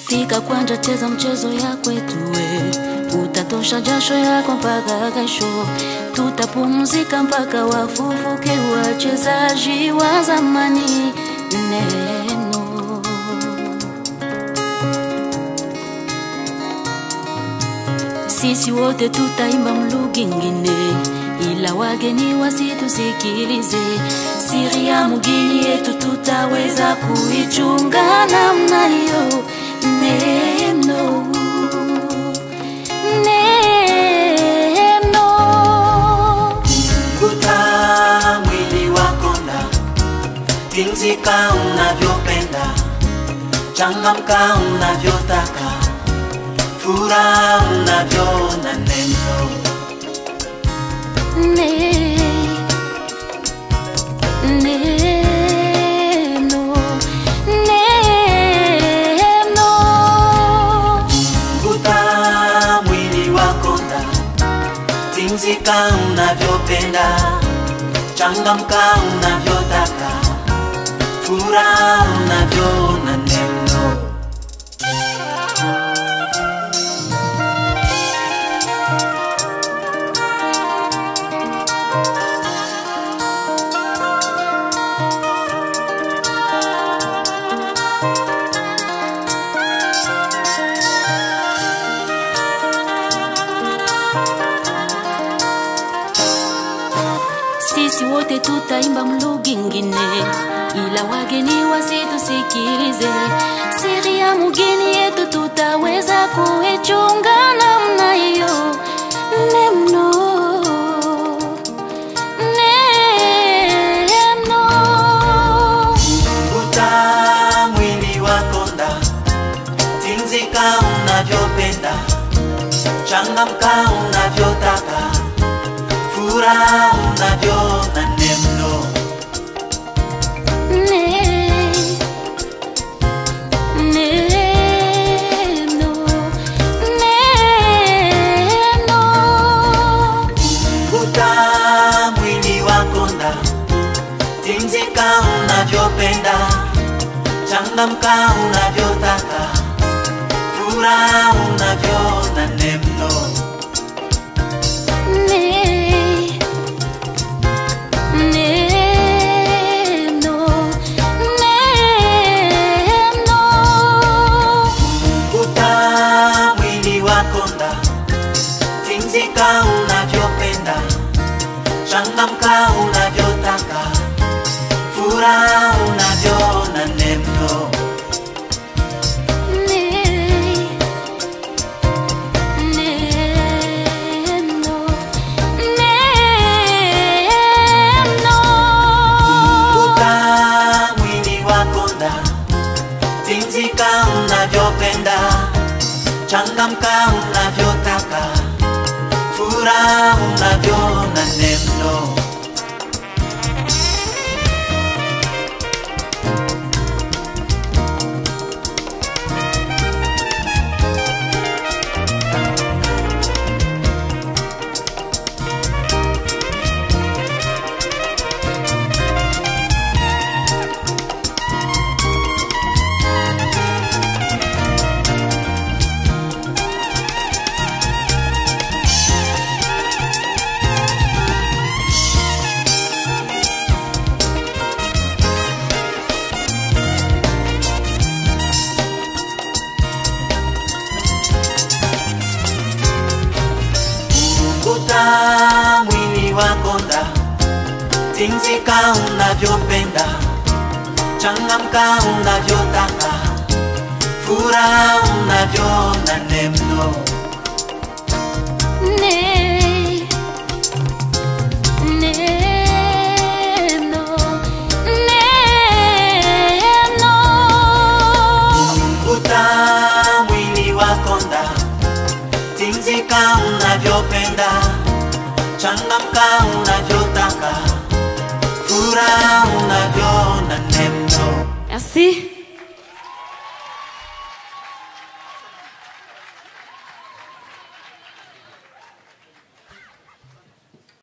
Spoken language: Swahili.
Fika kwanja, cheza mchezo ya kwetu we, utatosha jasho yako mpaka kesho. Tutapumzika mpaka wafufuke wachezaji wa zamani. Neno sisi wote tutaimba mlugha ingine, ila wageni wasitusikilize. Siri ya mugini yetu tutaweza kuichunga namna hiyo. Neno, neno, Kuta mwili wako na tinzika unavyopenda, changamka unavyotaka, furaha unavyoona neno. ne, neno, neno. Kuta mwili wako na tinzika unavyopenda, changamka unavyotaka, furaha unavyoona neno. Sisi wote tutaimba mlugha ingine, ila wageni wasitusikilize. Siri ya mugeni yetu tutaweza kuichunga namna hiyo. Neno, neno. Kuta mwili wako nda, tinzika unavyopenda, changamka unavyotaka, furaha unavyoona neno. Ne- neno, neno. Kuta mwili wako nda, tinzika unavyopenda, changamka unavyotaka, furaha unavyoona neno. Ne- neno, neno. Kuta mwili wako nda, tinzika unavyopenda, changamka unavyotaka, furaha unavyoona neno. Ne- neno, neno. Kuta mwili wako nda, tinzika unavyopenda, changamka unavyotaka, furaha unavyoona neno. Kuta mwili wako nda, tinzika unavyopenda, changamka unavyotaka, furaha unavyoona neno. Ne- neno, neno. Kuta mwili wako nda, tinzika unavyopenda, changamka unavyotaka, furaha unavyoona neno. Merci.